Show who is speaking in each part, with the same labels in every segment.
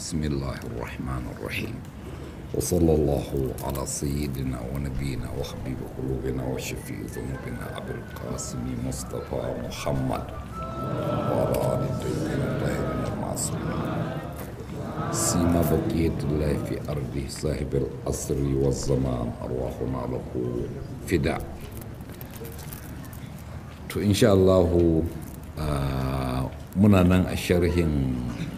Speaker 1: بسم الله الرحمن الرحيم وصلى الله على سيدنا ونبينا وحبيب قلوبنا وشفيع ذنوبنا أبي القاسم مصطفى محمد وعلى آل الطيبين الطاهرين المعصومين سيما بقية الله في أرضه صاحب الأسر والزمان أرواحنا له فداء to insha Allahu muna nan a sharhin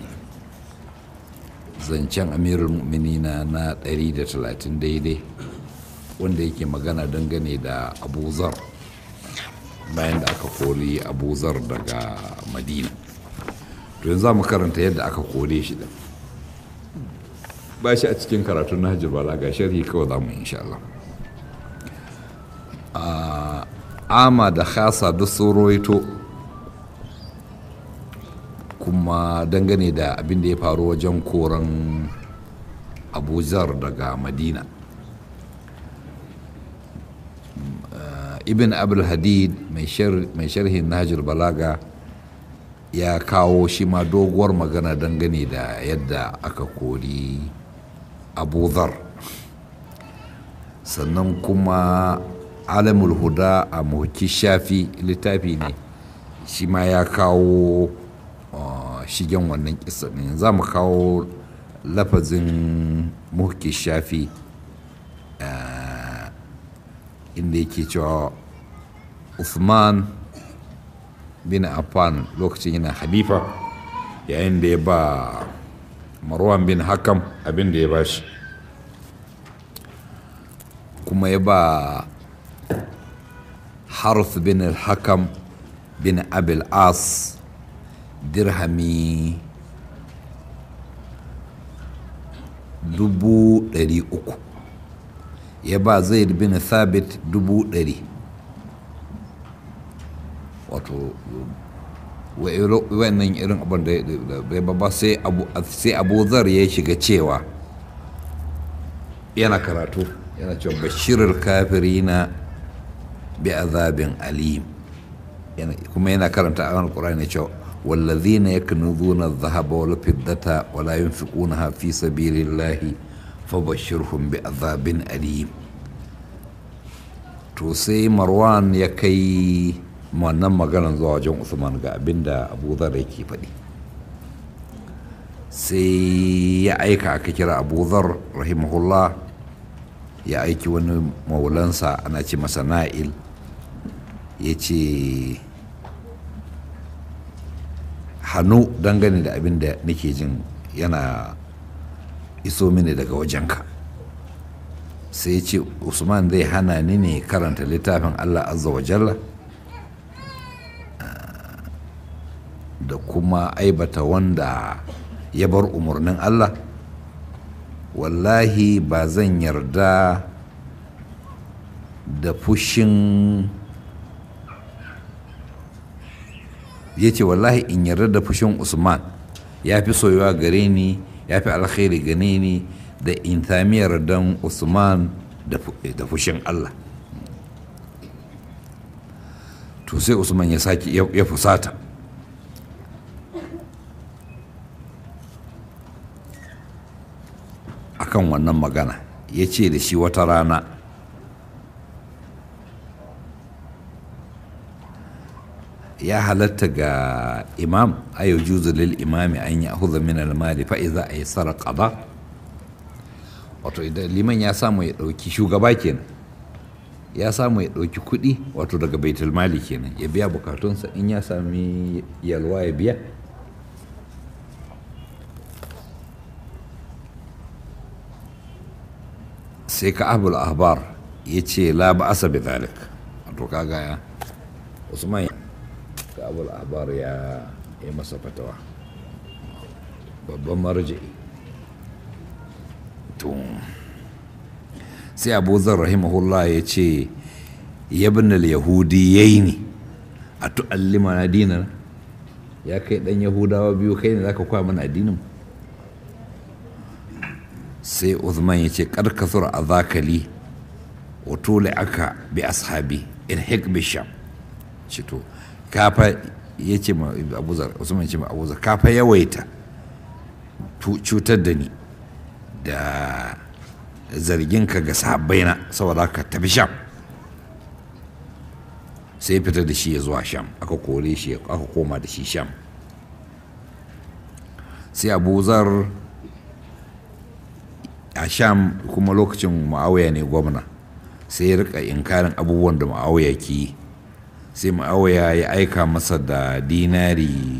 Speaker 1: zancen amirul mu'minina na 130 daidai wanda yake magana dangane da abuzar bayan da aka kori abuzar daga madina to yanzu za mu karanta yadda aka kore shi da ba shi a cikin karatun na hajjar bala ga sharhi kawai za mu insha Allah ama da khasa duk sun roito kuma dangane da abin da ya faru wajen koran abuzar daga madina ibn abul hadid mai sharhin nahjul balaga ya kawo shi ma doguwar magana dangane da yadda aka kori abuzar sannan kuma alamul huda a muhki shafi littafi ne shi ma ya kawo shigen wannan kisa ne za mu kawo lafazin muhki shafi inda yake cewa Uthman bin Affan lokacin yana halifa yayin da ya ba Marwan bin Hakam abin da ya ba shi kuma ya ba harf bin al-hakam bin abil as dirhami dubu ɗari uku ya ba zaid bin thabit dubu ɗari wato wannan irin abin da ya ba sai abu zar ya shiga cewa yana karatu yana cewa bashirar kafirina bi azabin alim kuma yana karanta a wani ƙura'ani cewa wallazina yaknuzuna adh-dhahaba wal fiddata wa la yunfiqunaha fi sabilillahi fabashshirhum bi azabin alim to sai marwan ya kai wannan maganar zuwa wajen usman ga abinda abu zar yake faɗi sai ya aika aka kira abu zar rahimahullah ya aiki wani maulansa ana ce masa na'il ya ce hannu dangane da abin da nake jin yana iso mini daga wajenka sai ce usman zai hana ni ne karanta littafin allah azza wa jalla da kuma aibata wanda ya bar umarnin allah wallahi ba zan yarda da fushin ya ce wallahi in yarda da fushin usman ya fi soyuwa gare ni ya fi alkhairi gane ni da in tamiyar don usman da fushin allah to sai usman ya sake ya fusata akan wannan magana ya ce da shi wata rana ya halatta ga imam ayo juzu lil imami an ya huza min almali fa iza ay sarqa ba wato idan liman ya samu ya dauki shugaba kenan ya samu ya dauki kuɗi wato daga baitul mali kenan ya biya bukatunsa in ya sami yalwa ya biya sai ka abul ahbar ya ce la ba asa bi zalik wato kaga ya usman ka abul ahbar ya yi masa fatawa babban marji'i to sai abu zar rahimahullah ya ce yabin yahudi yayi ne a tu'allima na dinar ya kai dan yahudawa biyu kai ne zaka kwa mana addinin sai Uthman ya ce karkasur a zakali wa tole aka bi ashabi in hik bisham ce to kafa ya ce ma abuzar usman ya ce ma abuzar kafa yawaita cutar da ni da zarginka ga sahabbaina saboda ka tafi sham sai fita da shi ya zuwa sham aka kore shi aka koma da shi sham sai abu zar a sham kuma lokacin ma'auya ne gwamna sai ya rika inkarin abubuwan da ma'auya ke yi sai ma'auya ya aika masa da dinari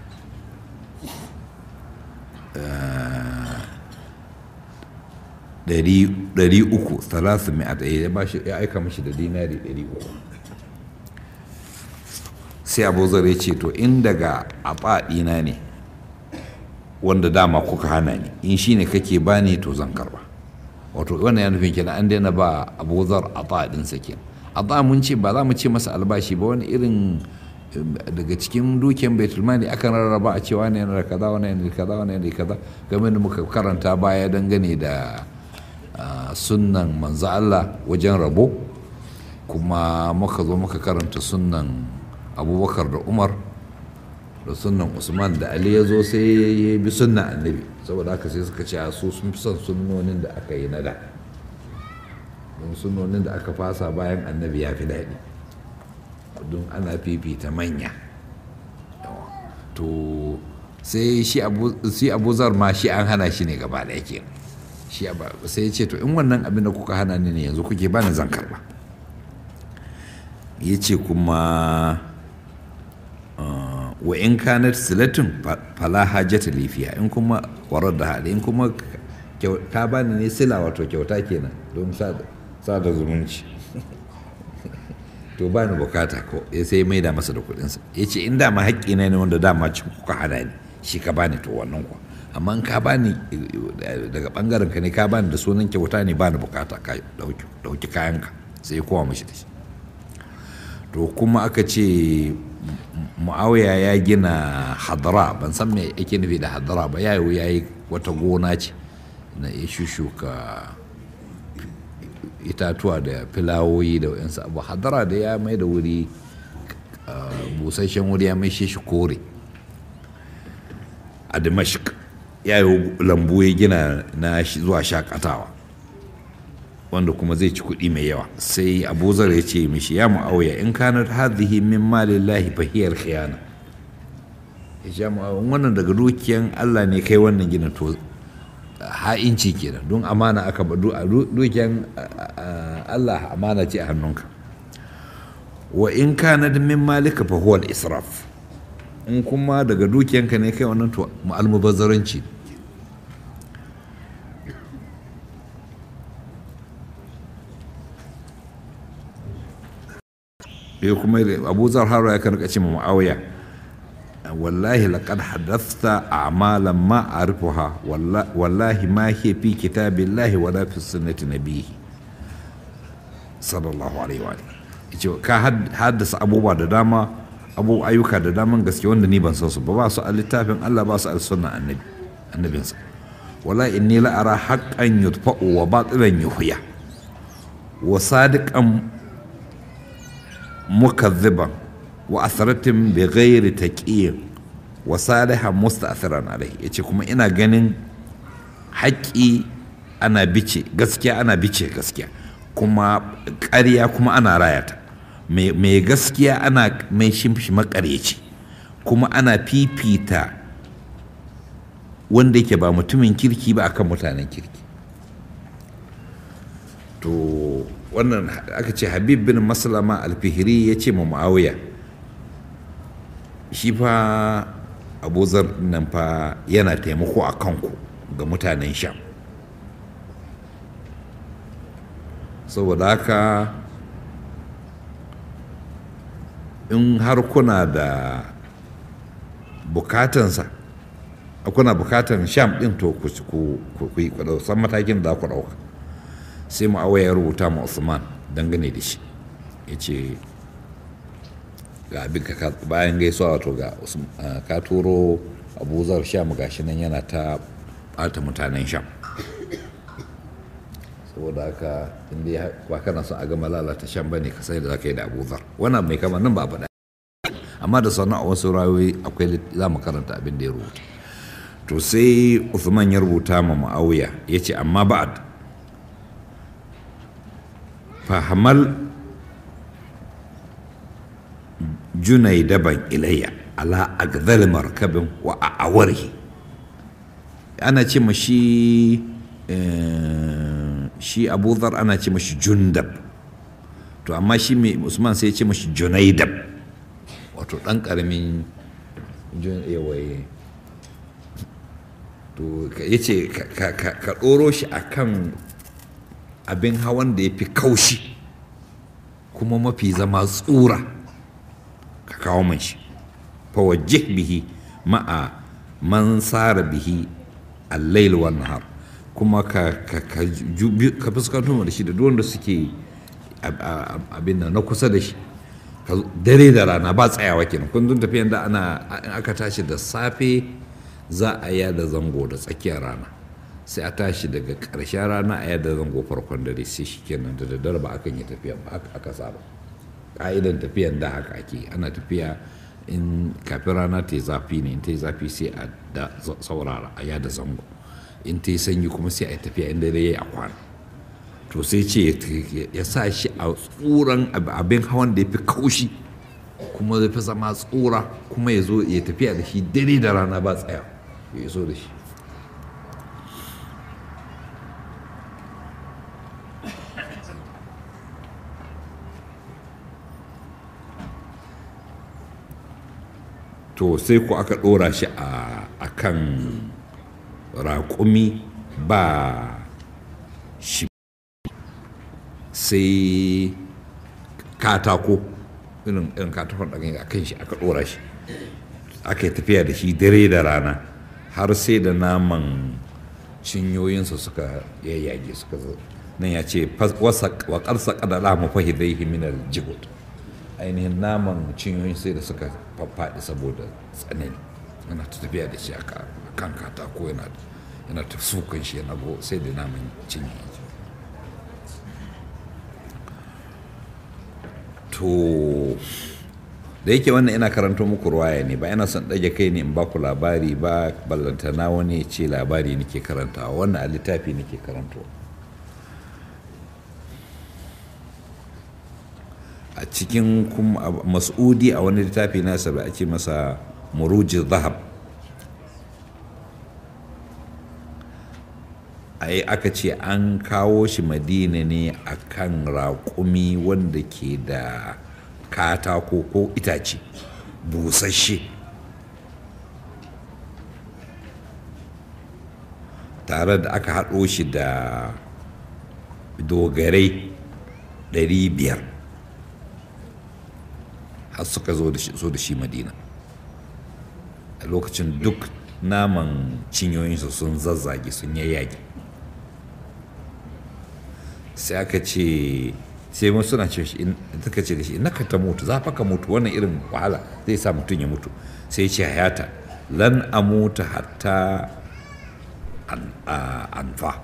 Speaker 1: ɗari uku talatin mai ya aika mashi da dinari ɗari uku sai abu zare ce to in daga abaɗina ne wanda dama kuka hana ni in shi ne kake bani to zan karba wato wannan ya nufin kenan an daina ba abu zar abaɗinsa kenan a mun ce ba za mu ce masa albashi ba wani irin daga cikin dukiyan baitulmali akan rarraba a cewa ne yana da kaza wani yana da kaza wani yana da kaza game da muka karanta baya dangane da sunnan manzo Allah wajen rabo kuma muka zo muka karanta sunnan abubakar da umar da sunnan usman da ali ya zo sai ya bi sunnan annabi saboda haka sai suka ce su sun fi son sunnonin da aka yi na da don sunnonin da aka fasa bayan annabi ya fi daɗi don ana fifita manya to sai shi abu zar ma shi an hana shi ne gaba da yake shi sai ya ce to in wannan abin da kuka hana ni ne yanzu kuke bani zan karba ya ce kuma wa in kanat silatun fala hajjata lifiya in kuma warar da hali in kuma ka bani ne sila wato kyauta kenan don sada zumunci to ba ni bukata ko ya sai mai da masa da kudinsa ya ce in dama haƙƙi na ne wanda dama ci kuka hana ni shi ka bani to wannan kuwa amma in ka bani daga bangaren ka ne ka bani da sunan kyauta ne ba ni bukata ka dauki kayanka sai kowa mashi da shi to kuma aka ce mu'awiya ya gina hadara ban san me yake nufi da hadara ba ya yi wata gona ce na ya shushuka itatuwa da filawoyi da wayansu abu hadara da ya mai da wuri busasshen wuri ya mai shi kore a dimashik ya yi lambu ya gina na zuwa shakatawa wanda kuma zai ci kuɗi mai yawa sai abu zar ya ce mishi ya mu'awiya in kanar hadhihi min malillahi fahiyar khiyana ya sha wannan daga dukiyan allah ne kai wannan gina to ha'inci kenan don amana aka ba dukiyan Allah amana ce a hannunka wa in kana da min malika fa huwa israf in kuma daga dukiyanka ne kai wannan to almubazzaranci ya kuma abu zar haro ya kan ce ma ma'auya والله لقد حدثت أعمالا ما أعرفها والله, والله ما هي في كتاب الله ولا في سنة نبيه صلى الله عليه وآله ka haddasa abubuwa da dama abu ayyuka da daman gaske wanda ni ban san su ba ba su a littafin Allah ba su a sunnan annabi annabinsa wala inni la ara haqqan yutfa'u wa batilan yuhya wa sadiqan mukazziban wa asaratin bi ghairi taqiyin wa salihan musta'thiran alai yace kuma ina ganin haƙƙi ana bice gaskiya ana bice gaskiya kuma ƙarya kuma ana rayata mai gaskiya ana mai shimfi makaryaci kuma ana fifita wanda yake ba mutumin kirki ba akan mutanen kirki to wannan aka ce habib bin maslama alfihiri ya ce ma muawiya shi fa abuzar nan fa yana taimako a kanku ga mutanen sham saboda haka in har kuna da bukatansa kuna bukatan sham din to ku yi san matakin da ku dauka sai mu ya rubuta ma usman dangane da shi ya ce ga abin ka bayan gaisuwa wato ga ka turo abuzar sham gashi nan yana ta bata mutanen sham saboda haka inda ba kana son a gama lalata sham bane ka sai da zaka yi da abuzar wannan mai kama nan ba faɗa amma da sannan a wasu rayoyi akwai za mu karanta abin da ya rubuta to sai Uthman ya rubuta ma Muawiya ya ce amma ba'ad fahamal junai daban ilayya ala agdal markabin wa a awarhi ana ce ma shi shi abu dhar ana ce mashi jundab to amma shi mai usman sai ya ce mashi junaidab wato ɗan ƙaramin yawaye to ya ce ka ɗoro shi a kan abin hawan da ya fi kaushi kuma mafi zama tsura ka kawo man shi fawajjih bihi ma'a man sara bihi allail wan nahar kuma ka fuskanto da shi da duk wanda suke abin na kusa da shi dare da rana ba tsayawa kenan kun dun tafiyan da ana in aka tashi da safe za a yada zango da tsakiyar rana sai a tashi daga ƙarshen rana a yada zango farkon dare sai shi kenan da daddare ba akan yi tafiyan ba aka saba ƙa'idan tafiyan da haka ake ana tafiya in kafin rana ta yi zafi ne in ta yi zafi sai a da saurara a yada zango in ta yi sanyi kuma sai a yi tafiya inda dare ya kwana to sai ce ya sa shi a tsuran abin hawan da ya fi kaushi kuma zai fi zama tsura kuma ya zo ya tafiya da shi dare da rana ba tsaya ya so da shi to sai ku aka ɗora shi a kan raƙumi ba shi sai katako irin irin katakon ɗagen a kan shi aka ɗora shi aka yi tafiya da shi dare da rana har sai da naman cinyoyinsa suka yayyage suka zo nan ya ce wa ƙarsa ƙadala mafahi zai himinar jibut ainihin naman cinyoyin sai da suka faffaɗi saboda tsanani yana ta tafiya da shi a kan katako yana ta sukan shi yana go sai da naman cinyoyin to da yake wannan ina karanto muku ruwaya ne ba ina son ɗage kai ne in ba ku labari ba ballantana wani ce labari nake karantawa wannan a littafi nake karantawa a cikin mas'udi a wani littafi nasa da ake masa muruji zahab ai aka ce an kawo shi madina ne a kan raƙumi wanda ke da katako ko itace busasshe tare da aka haɗo shi da dogarai 500 har suka zo da shi madina a lokacin duk naman cinyoyinsu sun zazzage sun yayyage sai aka ce sai mun suna ce shi suka ce da shi naka ta mutu za fa ka mutu wannan irin wahala zai sa mutum ya mutu sai ce hayata lan amuta hatta anfa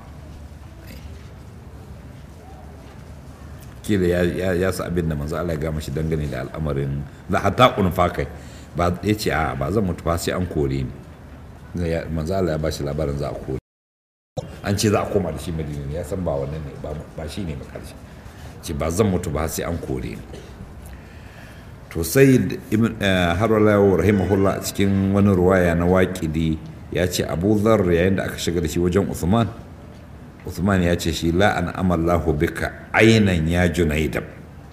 Speaker 1: kila ya sa abin da manzo Allah ya gama shi dangane da al'amarin za hatta unfa kai ba ya ce a ba zan mutu ba sai an kore ni manzo Allah ya ba shi labarin za a kore an ce za a koma da shi madina ne ya san ba wannan ne ba shi ne makarshe ce ba zan mutu ba sai an kore ni to sai har wala rahimahullah a cikin wani ruwaya na waƙidi ya ce abu zar yayin da aka shiga da shi wajen usman usman ya ce shi la an amallahu bika ainan ya junaidab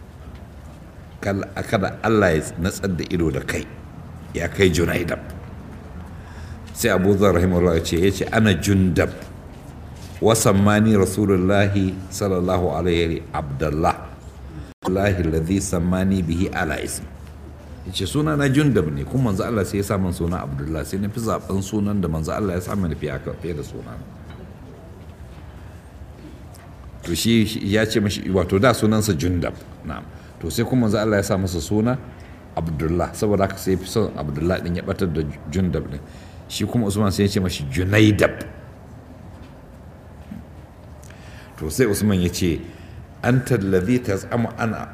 Speaker 1: kada allah ya natsar da ido da kai ya kai junaidab sai abu zar rahimahullah ya ce ya ce ana jundab وسماني رسول الله صلى الله عليه عبد الله الله الذي سماني به على اسم yace suna na jundab ne kuma manzo Allah sai ya sa min suna Abdullah sai na fi zaben sunan da manzo Allah ya sa min fiye fiye da suna to shi ya ce mashi wato da sunansa jundab na'am to sai kuma manzo Allah ya sa masa suna Abdullah saboda haka sai fi son Abdullah din ya batar da jundab din shi kuma Usman sai ya ce mashi Junaidab to sai usman ya ce an tallazi ta zama ana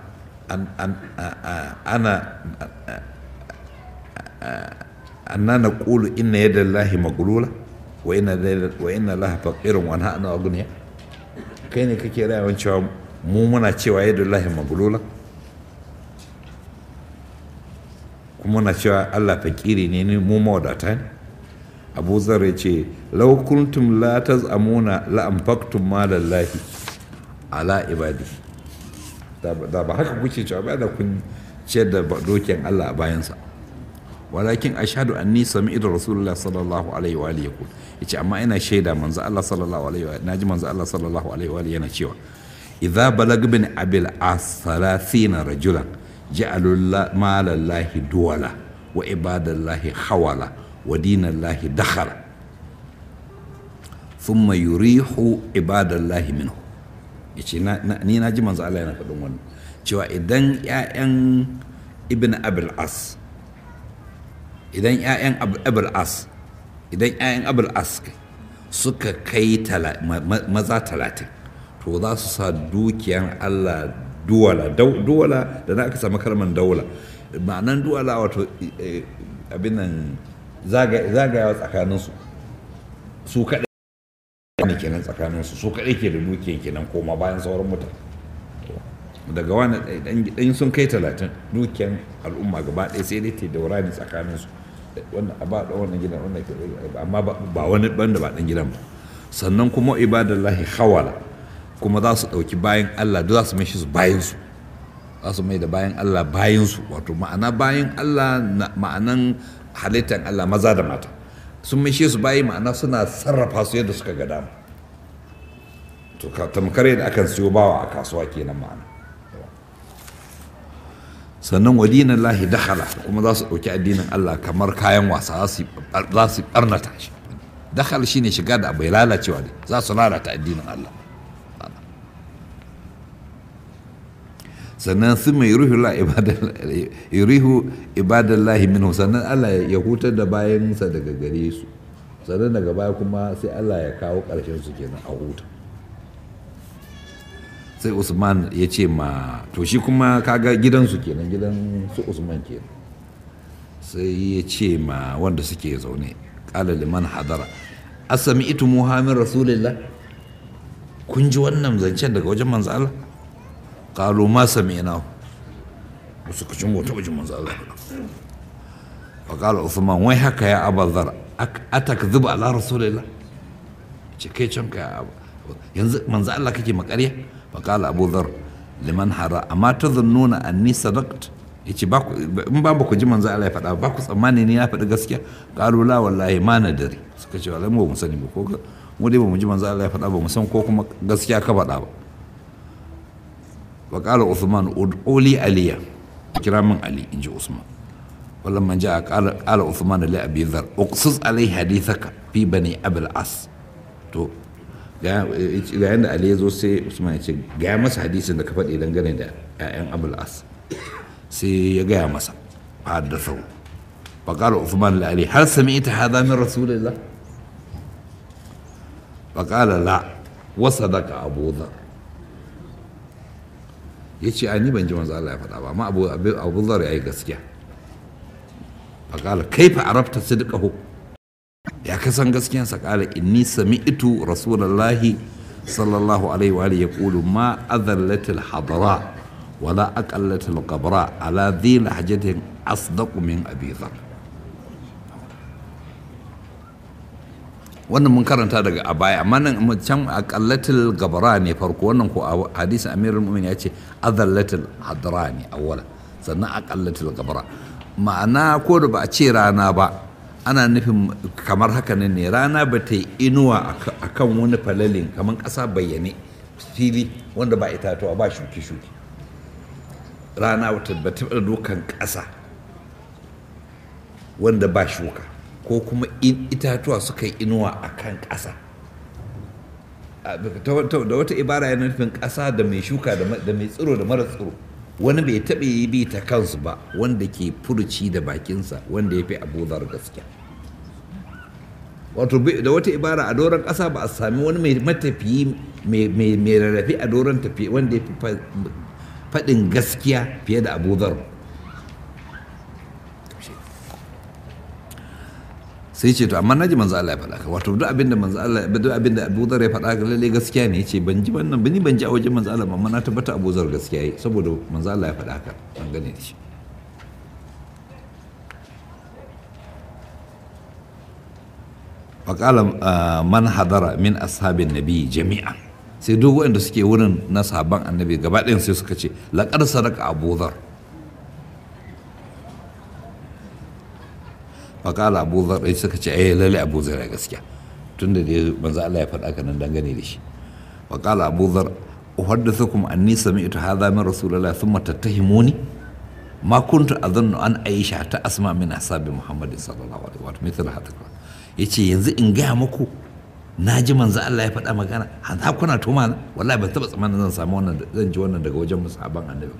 Speaker 1: ana anna na ƙulu inna yadda lahi magulula wa inna lil- wa inna laha faqirun wa nahnu aghniya kai ne kake rayuwar cewa mu muna cewa yadullahi maglula kuma muna cewa Allah fakiri ne ni mu mawadata ne Abu Zar ya ce law kuntum la tazamuna la anfaqtum ma lallahi ala ibadi da ba- da ba haka kuke cewa ba da kun ciyar da dokin Allah a bayansa walakin ashhadu anni sami'tu rasulullah sallallahu alaihi wa alihi yaqul yace amma ina shaida manzo Allah sallallahu alaihi wa naji manzo Allah sallallahu alaihi wa alihi yana cewa idza balag bin abil as 30 rajulan ja'alu la- malallahi duwala wa ibadallahi hawala wa dinallahi dakhala thumma yurihu ibadallahi minhu yace na- na- ni na ji manzo Allah yana faɗin wannan cewa idan 'ya'yan ibn abil as idan 'ya'yan Ab- abul as idan 'ya'yan abul as suka kai tala- ma- ma- maza talatin to za su sa dukiyan allah duwala Dau- duwala da na aka samu kalmar daula ma'anan duwala wato eh, abin nan zaga- zagayawa tsakaninsu su kaɗai ne kenan tsakaninsu su kaɗai ke da dukiyan kenan koma bayan sauran mutane daga wani ɗan sun kai talatin dukiyan al'umma gaba ɗaya sai dai ta daura ne tsakanin su wanda a ba da wannan gidan wannan ke amma ba ba wani banda ba ɗan gidan ba sannan kuma ibadallahi hawala kuma za su ɗauki bayan Allah duk za su mai shi su bayan su za su mai da bayan Allah bayan su wato ma'ana bayan Allah na- ma'anan halittar Allah maza da mata sun mai shi su bayi ma'ana suna sarrafa su yadda suka ga dama to ka tamkar yadda akan siyo bawa a kasuwa kenan ma'ana sannan wadinan lahi dakhala kuma za su ɗauki addinin Allah kamar kayan wasa za su za su ɓarnata shi dakhal shine shiga da bai lalacewa ne za su lalata addinin Allah sannan sun mai yurihu la yurihu ibadallahi minhu sannan Allah ya hutar da bayansa daga gare su sannan daga baya kuma sai Allah ya kawo ƙarshen su kenan a huta sai usman ya ce ma to shi kuma kaga gidansu kenan gidan su usman kenan sai ya ce ma wanda suke zaune kala liman hadara asami itu muhammin rasulillah kun ji wannan zancen daga wajen manzo Allah qalu ma sami'na wasu kucin wata wajen manzo Allah fa qala usman wai haka ya abazar atakdhibu ala rasulillah ce kai can ka yanzu manzo Allah kake makarya فقال أبو ذر لمن حرى أما تظنون أني صدقت yace ba in ba ku ji manzo Allah ya faɗa ba ku tsammani ni na faɗi gaskiya qalu la wallahi ma nadari suka ce wallahi mu ba mu sani ba ko mu dai ba mu ji manzo Allah ya faɗa ba mu san ko kuma gaskiya ka faɗa ba wa qala Uthman ud'uli aliya kira min Ali inji Usman ولما جاء قال قال عثمان لأبي ذر اقصص عليه حديثك في بني أبي العاص to ga yadda ali ya zo sai usman ya ce gaya masa hadisin da ka faɗi dangane da 'ya'yan abul as sai ya gaya masa haddasau faƙalar usman da ali har sami ita hada min rasulillah faƙalar la wasa daga abu zar ya ce a ni ban ji manzo Allah ya faɗa ba amma abu zar ya yi gaskiya faƙalar kai fa arabta sidqahu ya kasan gaskiyansa kala inni sami'tu rasulullahi sallallahu alaihi wa alihi yaqulu ma adhallatil hadara wala aqallatil qabra ala dhi lahjatin asdaqu min abi dhar wannan mun karanta daga a baya amma nan can aqallatil qabra ne farko wannan ko a hadisin amirul mu'minin ya ce adhallatil hadara ne awwala sannan aqallatil qabra ma'ana ko da ba a ce rana ba ana nufin kamar haka ne rana ba ta yi inuwa a kan wani falalin kamar ƙasa bayyane fili wanda ba itatuwa ba shuki-shuki rana ba ta taɓa dukan ƙasa wanda ba shuka ko kuma itatuwa suka yi inuwa a kan ƙasa da wata ibara yana nufin ƙasa da mai shuka da mai tsiro da mara tsiro wani bai taɓa yi bi ta kansu ba wanda ke furuci da bakinsa wanda ya fi abuzar gaskiya wato da wata ibara a doron ƙasa ba a sami wani mai matafiyi mai rarrafe a doron tafiye wanda ya fi faɗin gaskiya fiye da abuzar sai sai ce to amma naji manzo Allah ya faɗa ka wato duk abin da manzo Allah duk abin da Abu Dharr ya faɗa ka lalle gaskiya ne yace ban ji wannan bani ban ji a wajen manzo Allah amma na tabbata Abu Dharr gaskiya yi saboda manzo Allah ya faɗa ka an gane da shi faƙala man hadara min ashabin nabi jami'a sai duk waɗanda suke wurin na sahabban annabi gaba ɗayan sai suka ce laƙar sadaka abu dhar faƙala abu dhar ɗai suka ce ai lalle abu dhar ya gaskiya tun da dai manzo Allah ya faɗa kanan dangane da shi faƙala abu dhar uhaddithukum anni sami'tu hadha min rasulillahi thumma tattahimuni ma kuntu adhunnu an aisha ta asma min ashabi muhammadin sallallahu alaihi wa sallam mithla hadha ya ce yanzu in gaya muku na ji manzo Allah ya faɗa magana ha kuna tuma na wallahi ban taɓa tsammanin zan samu wannan zan ji wannan daga wajen musahaban annabi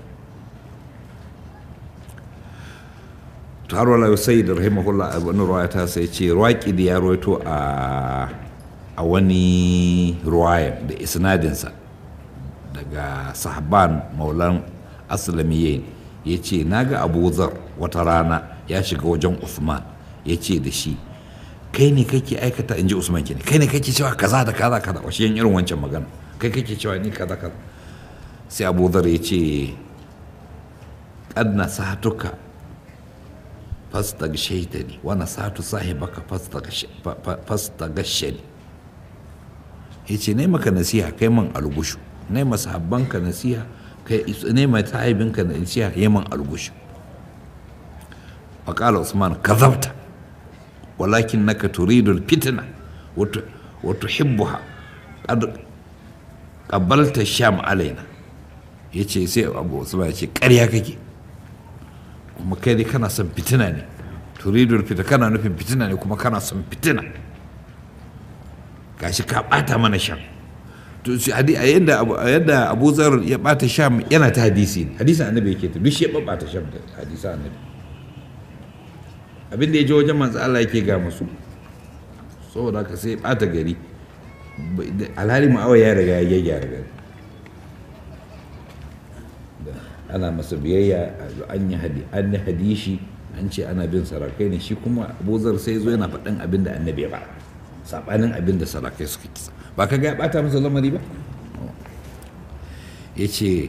Speaker 1: to har wala sai da rahimahullah wani ruwaya ta sai ce ruwaki da ya rawaito a a wani ruwaya da isnadinsa daga sahaban maulan aslamiyin ya ce na ga abu zar wata rana ya shiga wajen usman ya ce da shi kai ne kake aikata in ji usman kenan kai ne kake cewa kaza da kaza kaza washe yin irin wancan magana kai kake cewa ni kaza kaza sai abu dhar ya ce qad nasatuka fastaghshaytani wa nasatu sahibaka fastaghshani yace ne maka nasiha kai man algushu ne masahabbanka nasiha kai ne mai sahibinka nasiha yi man algushu faqala usman kadhabta ولكنك تريد الفتنة وتحبها قد قبلت الشام علينا yace sai abu usman ya ce ƙarya kake kuma kai dai kana son fitina ne turidul fita kana nufin fitina ne kuma kana son fitina gashi ka bata mana sham to shi hadi a yadda a yadda Abu Zar ya bata sham yana ta hadisi ne hadisin annabi yake ta duk shi ya bata sham da hadisin annabi abin da ya je wajen manzo Allah yake ga musu saboda haka sai bata gari alhali ma'awa ya riga ya gyara gari ana masa biyayya an yi hadi an yi hadishi an ce ana bin sarakai ne shi kuma abuzar sai zo yana faɗin abin da annabi ya ba saɓanin abin da sarakai suka kisa ba ka ga ya ɓata masa lamari ba ya ce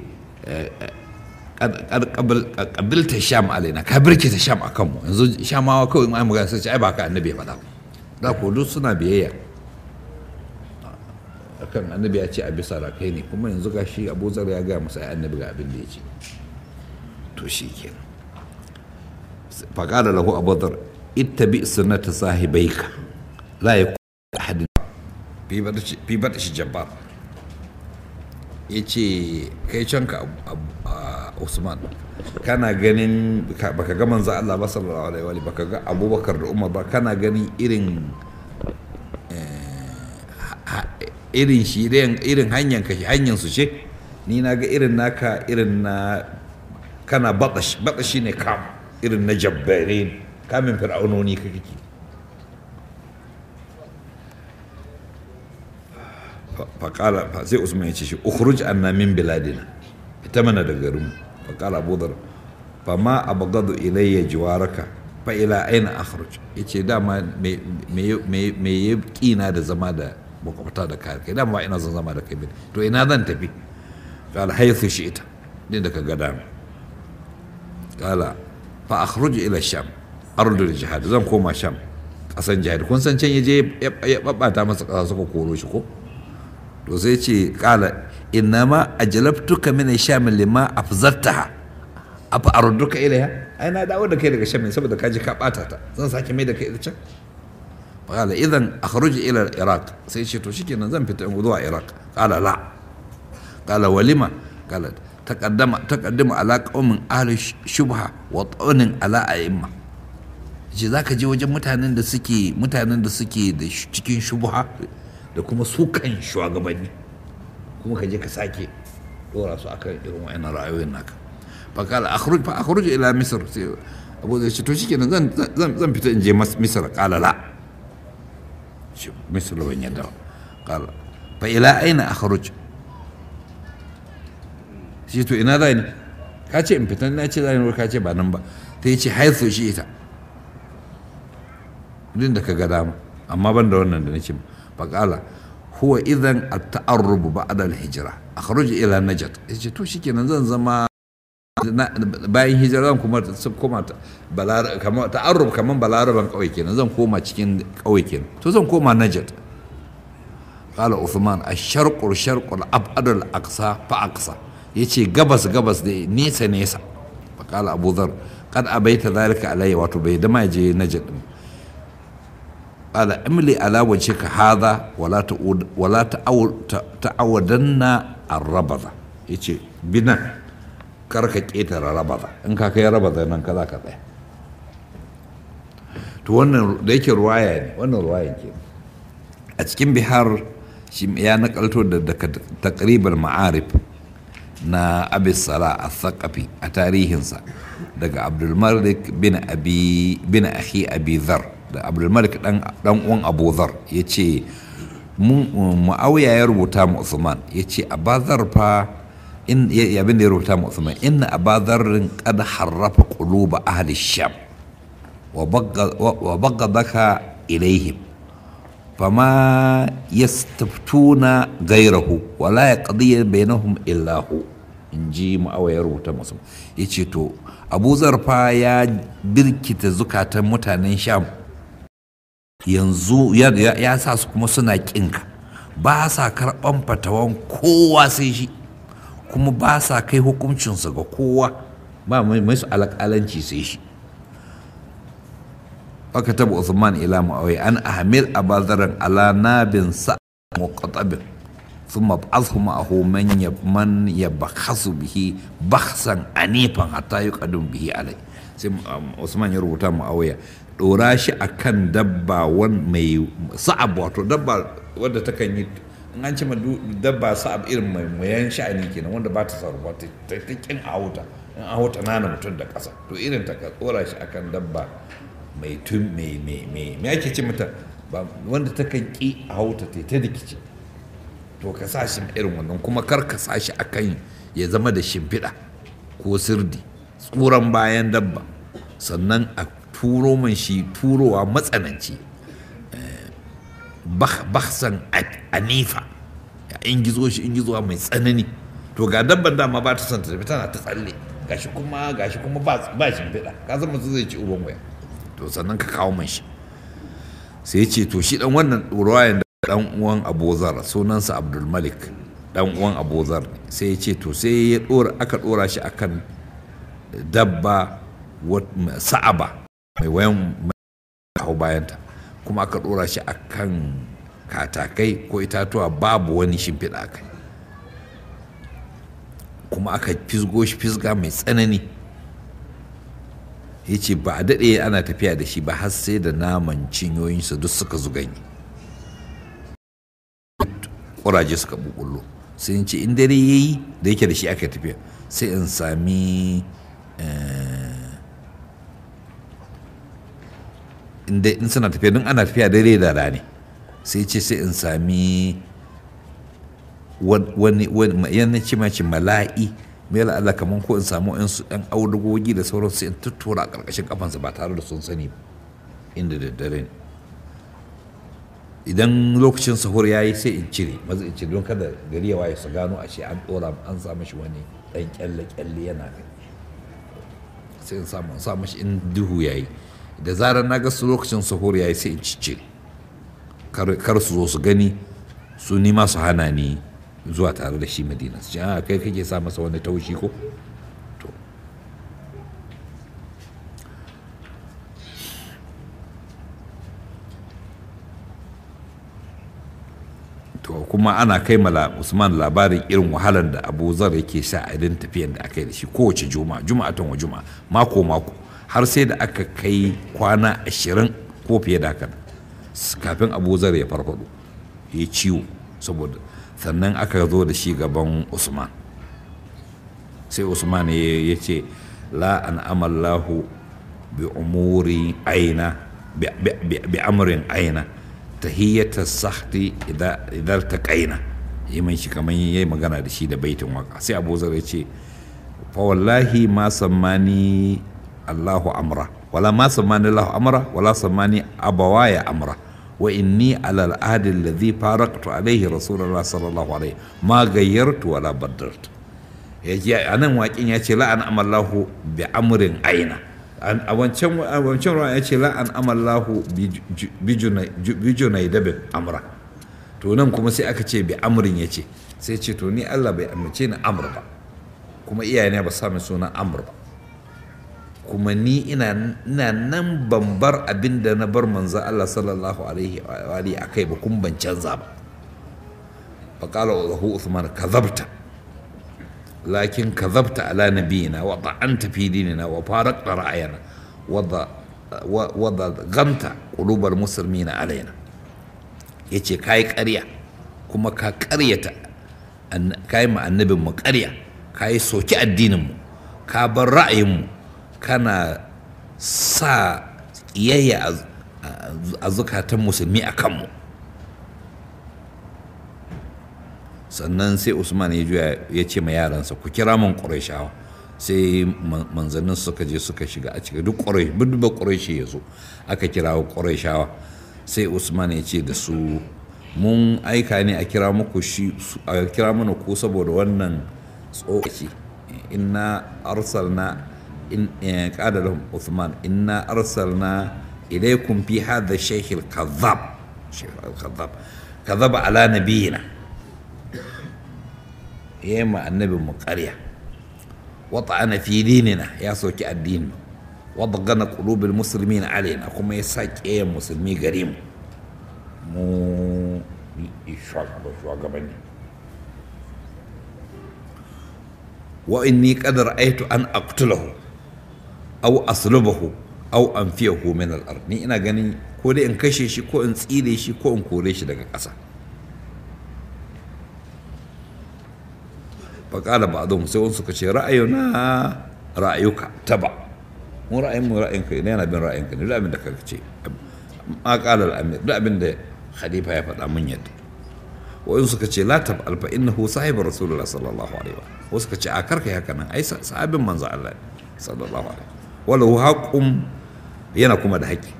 Speaker 1: kabilta sham alaina ka birke ta sham a kanmu yanzu shamawa kawai ma magana sai ce ai ba ka annabi ya faɗa da ko duk suna biyayya akan annabi ya ce a bisa rakai ne kuma yanzu ga shi abu zar ya gaya masa ai annabi ga abin da ya ce to shi ke faƙada lahu abu zar ittabi sunnata sahibaika la yakun ahadin fi bada shi jabbar ya ce kai can ka usman kana ganin baka ga manzo Allah ba sallallahu alaihi wa baka ga abubakar da umar ba kana ganin irin irin shi irin hanyar ka hanyar su ce ni na ga irin naka irin na kana batash batashi ne kam irin na jabbare kamin fir'aunoni ka kake faƙala sai usman ya ce shi ukhruj anna min biladina ita mana da garinmu faƙala abu dhar fa ma abghadu ilayya jiwaraka fa ila aina akhruj yace dama me me me ya kina da zama da makwabta da kai kai dama ina son zama da kai to ina zan tafi qala haythu shi'ta din da ka ga dama qala fa akhruj ila sham ardul jihad zan koma sham kasan jihad kun san can yaje ya babbata masa kasa suka koro shi ko to sai ce kala innama ajlabtuka min sham lima afzartaha afa arduka ilaiha ai na dawo da kai daga sham saboda kaji ka bata ta zan sake mai da kai da can qala idan akhruj ila iraq sai ce to shikenan zan fita zuwa iraq qala la qala walima qala taqaddama taqaddama ala qaumin ahli shubha wa tawnin ala a'imma ce zaka je wajen mutanen da suke mutanen da suke da cikin shubha da kuma su kan shugabanni kuma ka je ka sake dora su akan irin wa'annan ra'ayoyin naka fa kala akhruj fa akhruj ila misr sai abu zai ce to shikenan zan zan zan fita in je misr qala la shi misr ban yadda qala fa ila aina akhruj shi to ina zai ne ka ce in fita na ce zai ne ka ce ba nan ba ta ce haithu shi ita duk da ka ga dama amma ban da wannan da nake faƙala huwa idan at-ta'arrub ba'da al-hijra akhruj ila najat yace to shikenan zan zama bayan hijira zan kuma koma balar kamar ta'arrub kaman balaraban kauye kenan zan koma cikin kauye kenan to zan koma najat qala uthman ash-sharq al-sharq al-ab'ad al-aqsa fa aqsa yace gabas gabas da nesa nesa fa qala abu dhar qad abaita dhalika alayya wato bai dama je najat din qala imli ala wajhika hadha wala ta'ud wala ta'awadanna ar-rabada yace binan kar ka ƙetare rabada in ka kai rabada nan ka za ka tsaya to wannan da yake ruwaya ne wannan ruwaya ke a cikin bihar shi ya nakalto da daga takribar ma'arif na abis sala a thaqafi a tarihinsa daga abdulmalik bin abi bin akhi abi dhar da abdulmalik dan dan uwan abu dhar yace muawiya ya rubuta mu usman yace abazar fa in abin da ya rubuta mu Uthman inna abadharrin qad harrafa quluba ahli sham wa baggadaka ilaihim fama yastaftuna gairahu wa la yaqdi bainahum illa hu inji mu'awiya rubuta musu yace to Abu Zarfa ya birkita zukatan mutanen Sham yanzu ya sa su kuma suna kinka ba sa karɓan fatawan kowa sai shi kuma ba sa kai hukuncinsa ga kowa ba mai su alƙalanci sai shi aka taba Uthman ila Muawiya an ahmil abadaran ala nabin sa muqatabin thumma ba'athu ma'ahu man man yabkhasu bihi bakhsan anifan hatta yuqadum bihi alai sai Usman ya rubuta Muawiya dora shi akan dabba wan mai sa'ab wato dabba wadda takan yi in an ce dabba sa'ab irin mai mayan sha'ani kenan wanda ba ta sarrafa ta ta kin a wuta in a wuta nana mutum da ƙasa to irin ta ka tsora shi akan dabba mai tun mai mai mai me ake ce mata ba wanda ta kan ki a wuta ta ta rikici to ka sa shi irin wannan kuma kar ka sa shi akan ya zama da shimfiɗa ko sirdi tsuran bayan dabba sannan a turo man shi turowa matsananci baksan anifa in gizo shi in gizowa mai tsanani to ga dabban dama ba ta son ta tafi tana ta tsalle gashi kuma gashi kuma ba ba shimfiɗa ka san mutum zai ci uban waya to sannan ka kawo man shi sai ya ce to shi dan wannan ruwayan da dan uwan abozar sunansa abdul malik dan uwan abozar ne sai ya ce to sai ya dora aka dora shi akan dabba sa'aba mai wayan hau bayanta kuma aka dora shi akan katakai ko itatuwa babu wani shimfiɗa a kai kuma aka fisgo shi fisga mai tsanani ya ce ba a daɗe ana tafiya da shi ba har sai da naman cinyoyinsa duk suka zuganye ƙuraje suka bukullo sai in ce in dare ya yi da yake da shi aka tafiya sai in sami in suna tafiya don ana tafiya dare da rani sai ce sai in sami wani yana ce mace mala'i mai Allah kamar ko in samu yan audugogi da sauran sai in tuttura a ƙarƙashin kafansa ba tare da sun sani ba inda da dare ne idan lokacin sahur ya yi sai in cire maza in cire don kada gari ya waye su gano a ce an ɗora an sa mashi wani ɗan kyalle-kyalle yana kai sai in samu sa mashi in duhu ya yi da zarar na ga su lokacin sahur ya yi sai in ciccire kar su zo su gani su nima su hana ni zuwa tare da shi madina su ce a kai kake sa masa wani taushi ko to to kuma ana kai mala usman labarin irin wahalar da abu zar yake sha a idan tafiyan da aka yi da shi kowace juma'a juma'atan wa juma'a mako mako har sai da aka kai kwana ashirin ko fiye da haka kafin abu zar ya farfado ya ciwo saboda sannan aka zo da shi gaban usman sai usman ya ce la an amallahu bi umuri aina bi amrin aina tahiyyata sahti idan ta kaina yi man shi kamar yayi magana da shi da baitin waka sai abu zar ya ce fa wallahi ma sammani allahu amra wala ma sammani lahu amra wala sammani abawaya amra wa inni ala al'adi alladhi faraqtu alayhi rasulullah sallallahu alaihi ma gayyartu wala baddartu yaji anan waƙin ya ce la'an amallahu bi amrin aina a wancan a wancan ruwa ya ce la'an amallahu bi junai dabin amra to nan kuma sai aka ce bi amrin ya ce sai ce to ni Allah bai amince ni amr ba kuma iyayena ba sa min sunan amr ba kuma ni ina nan ban bar abin da na bar manzo Allah sallallahu alaihi wa alihi akai ba kun ban canza ba fa qala lahu Uthman kadhabta lakin kadhabta ala nabiyina wa ta'anta fi dinina wa faraqta ra'ayana wa wa ghamta qulubal muslimina alaina yace kai ƙarya kuma ka ƙaryata kai ma annabin mu ƙarya kai soki addinin mu ka bar ra'ayin mu kana sa ƙiyayya a zukatan musulmi a kanmu sannan sai usman ya juya ya ce ma yaransa ku kira min ƙurashawa sai manzannin suka je suka shiga a cikin duk ƙurai budba ƙurashi ya zo aka kira ƙurashawa sai usman ya ce da su mun aika ne a kira muku shi a kira mana ku saboda wannan tsokaci inna arsalna in qala lahum Uthman inna arsalna ilaykum fi hadha shaykh al-kadhab shaykh al-kadhab kadhaba ala nabiyina yema annabi mu ƙarya wata'ana fi dinina ya soki addini wadagana qulubil muslimin alaina kuma ya sa ƙiyayen musulmi gare mu mu shugabanni wa inni qad ra'aytu an aqtulahu au aslubahu au anfiyahu min al-ard ni ina ganin ko dai in kashe shi ko in tsire shi ko in kore shi daga ƙasa faƙala ba a sai wasu suka ce ra'ayuna ra'ayuka taba mu ra'ayin mu ra'ayin ka ne yana bin ra'ayin ka ne duk abin da ka ce ma ƙala al'amir duk abin da khalifa ya faɗa mun yadda wa'in suka ce la tab alfa innahu sahibu rasulullah sallallahu alaihi wa wasu suka ce a karka haka nan ai sahabin manzo Allah sallallahu alaihi walau haƙun yana kuma da haƙƙi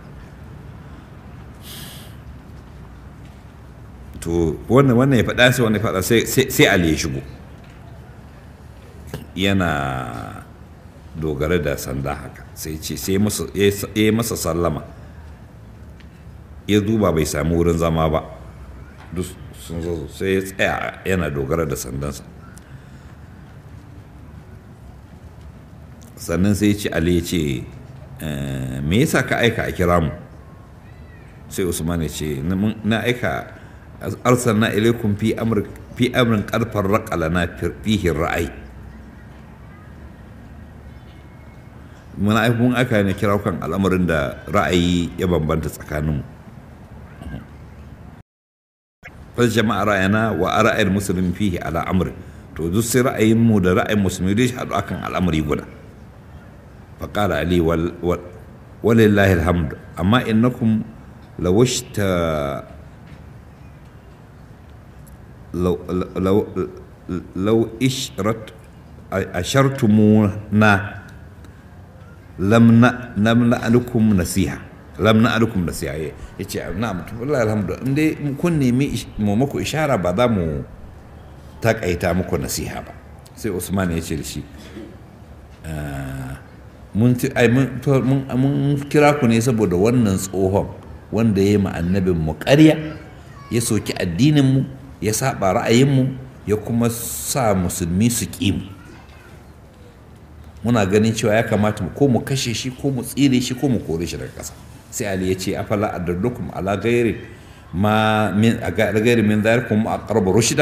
Speaker 1: to wannan wannan ya faɗa sai wannan ya faɗa sai Ali ya shigo yana dogara da sanda haka sai ce sai ya masa sallama ya duba bai sami wurin zama ba duk sun zo sai ya tsaya yana dogara da sandansa sannan sai ce ali ya ce me yasa ka aika a kira mu sai usman ya ce na aika arsalna ilaikum fi amr fi amrin qarfar raqalana fihi ra'ayi mun aika mun aka ne kira kan al'amarin da ra'ayi ya bambanta tsakaninmu fas jama'a ra'ayana wa ra'ayin musulmi fihi ala amr to duk sai ra'ayin mu da ra'ayin musulmi dai haɗu akan al'amari guda فقال علي وال ولله الحمد أما إنكم لو اشت لو لو لو اشرت أشرتمونا لم لم نألكم نصيحة lam na alukum da siyaye ya ce na mutum Allah alhamdu in dai kun nemi mu muku ishara ba za mu takaita muku nasiha ba sai usman ya ce da shi mun kira ku ne saboda wannan tsohon wanda ya yi ma annabin mu ƙarya ya soki addinin mu ya saba ra'ayin mu ya kuma sa musulmi su ƙi mu muna ganin cewa ya kamata ko mu kashe shi ko mu tsire shi ko mu kore shi daga ƙasa sai ali ya ce afala adaddukum ala gairi ma min a gairi min zalikum aqrabu rushda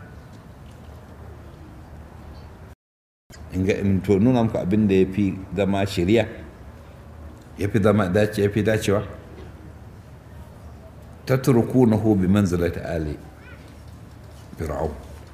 Speaker 1: in ga in to nuna muku abin da ya fi zama shari'a ya fi zama dace ya fi dacewa tatrukunahu bi manzilati ali fir'aun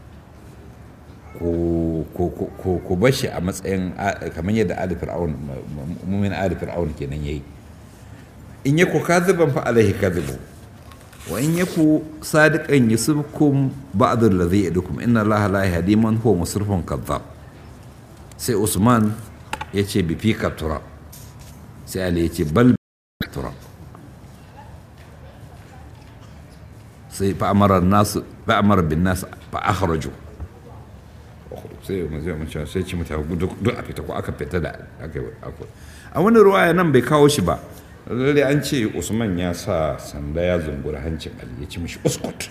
Speaker 1: ku bar shi a matsayin kamar yadda ali fir'aun mumin ali fir'aun kenan yayi in yaku kadhiban fa alaihi kadhibu wa in yaku sadiqan yusibkum ba'd alladhi yadukum inna allaha la yahdi man huwa musrifun kadhab sai usman ya ce bi fika tura sai ali ya ce bal turab sai fa'amara nasu fa'amara bin nasu fa akhraju sai mazai mace sai ci mutane duk a fita ko aka fita da aka a wani ruwaya nan bai kawo shi ba lalle an ce usman ya sa sanda ya zungura hancin ali ya ci mishi uskut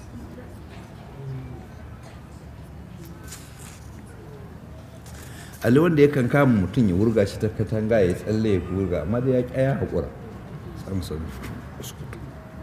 Speaker 1: ali wanda yakan kama mutum ya wurga shi ta katanga ya tsalle ya wurga amma da ya kyaya haƙura samson uskut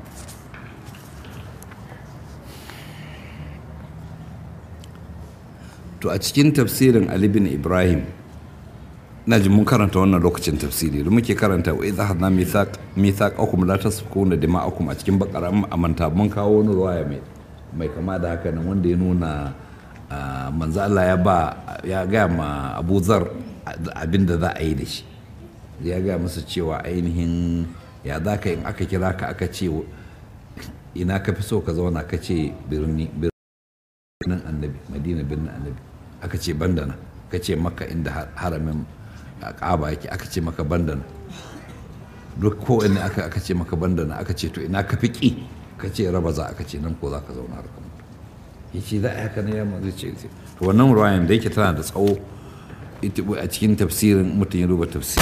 Speaker 1: to a cikin tafsirin ali bin ibrahim na ji mun karanta wannan lokacin tafsiri da muke karanta wa idza hadna mithaq mithaqakum la tasfikuna dima'akum a cikin bakara amanta mun kawo wani ruwaya mai mai kama da haka nan wanda ya nuna manzo Allah ya ba ya ga ma Abu Zar abinda za a yi da shi ya ga masa cewa ainihin ya za ka in aka kira ka aka ce ina ka fi so ka zauna ka ce birni birnin annabi madina birnin annabi aka ce bandana ka ce maka inda haramin ƙaba yake aka ce maka bandana duk ko ina aka aka ce maka bandana aka ce to ina ka fi ƙi ka ce raba za aka ce nan ko za ka zauna har ka mutu ya ce za a haka na yamma zai ce to wannan ruwayan da yake tana da tsawo a cikin tafsirin mutum ya duba tafsiri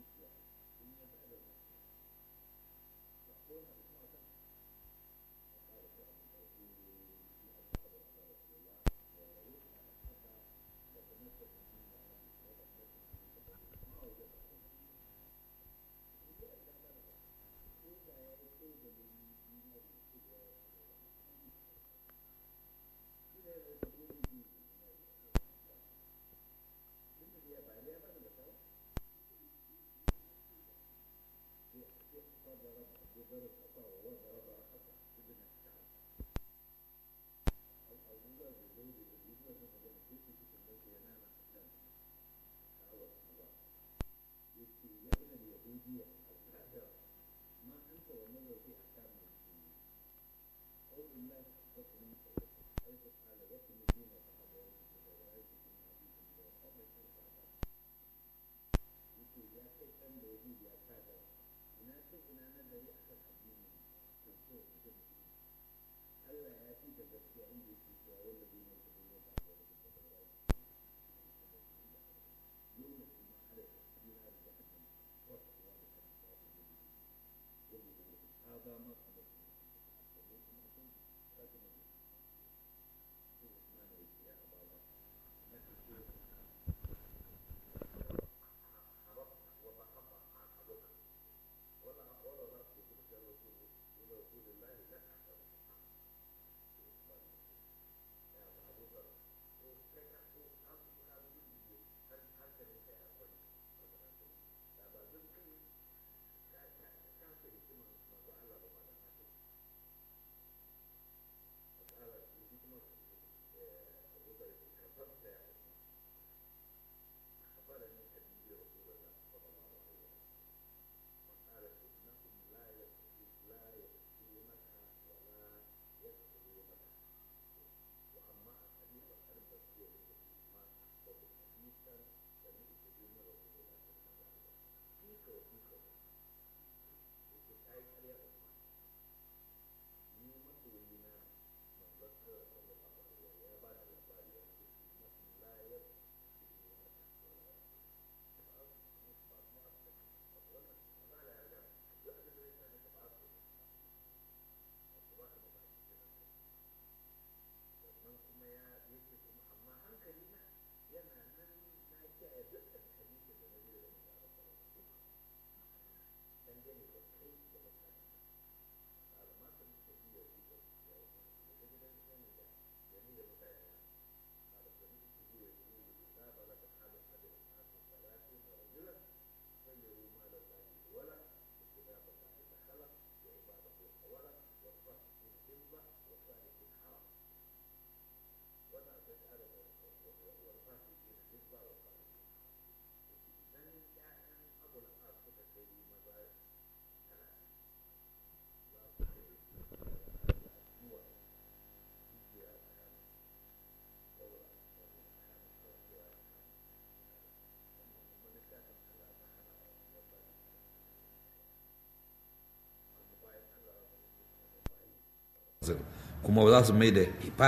Speaker 1: kuma za su mai da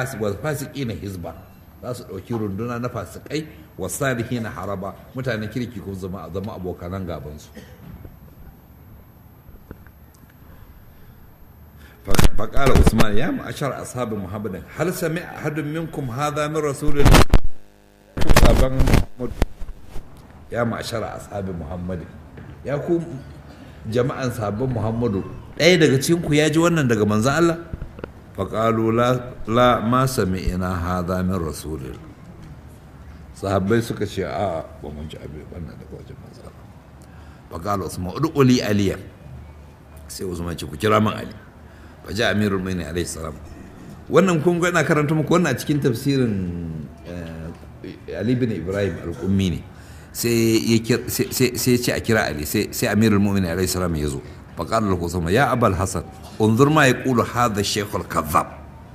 Speaker 1: fasiki na hizba za su ɗauki runduna na fasikai wa salihi na haraba mutanen kirki ko zama zama abokanan gabansu فقال عثمان يا معشر أصحاب محمد هل سمع أحد منكم هذا من رسول الله يا معشر أصحاب محمد يا كو جماعة أصحاب محمد ɗaya daga cikin ku ya ji wannan daga manzo Allah faƙalu la ma sami'ina hadha min rasulil sahabbai suka ce a ba mun ji abin wannan daga wajen manzo Allah faƙalu usman ud'uli aliya sai usman ce ku kira min ali fa ja amirul mu'minin alayhi salam wannan kun ga ina karanta muku wannan a cikin tafsirin ali bin ibrahim al-qummi ne sai ya ce a kira ali sai amirul mu'minin alayhi salam ya zo فقال له ثم يا أبا الحسن انظر ما يقول هذا الشيخ الكذاب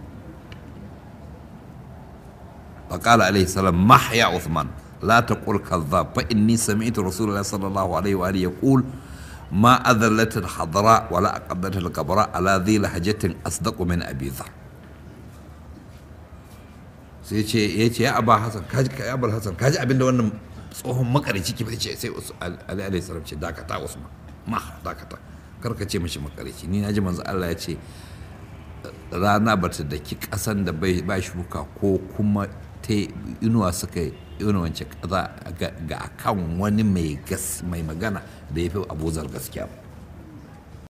Speaker 1: فقال عليه السلام مح يا عثمان لا تقول كذاب فإني سمعت رسول الله صلى الله عليه وآله يقول ما أذلت الحضراء ولا أقدت الكبراء على ذي لهجة أصدق من أبي ذر sai ce ya ce ya aba hasan kaji ya aba hasan kaji abinda wannan tsohon makarici ki ce sai ali alaihi salam ce dakata usman ma dakata kar ka ce mishi makarici ni na ji manzo Allah ya ce rana bata daki kasan da bai ba shuka ko kuma ta inuwa suka inuwance kaza ga kan wani mai gas mai magana da ya fi abuzar gaskiya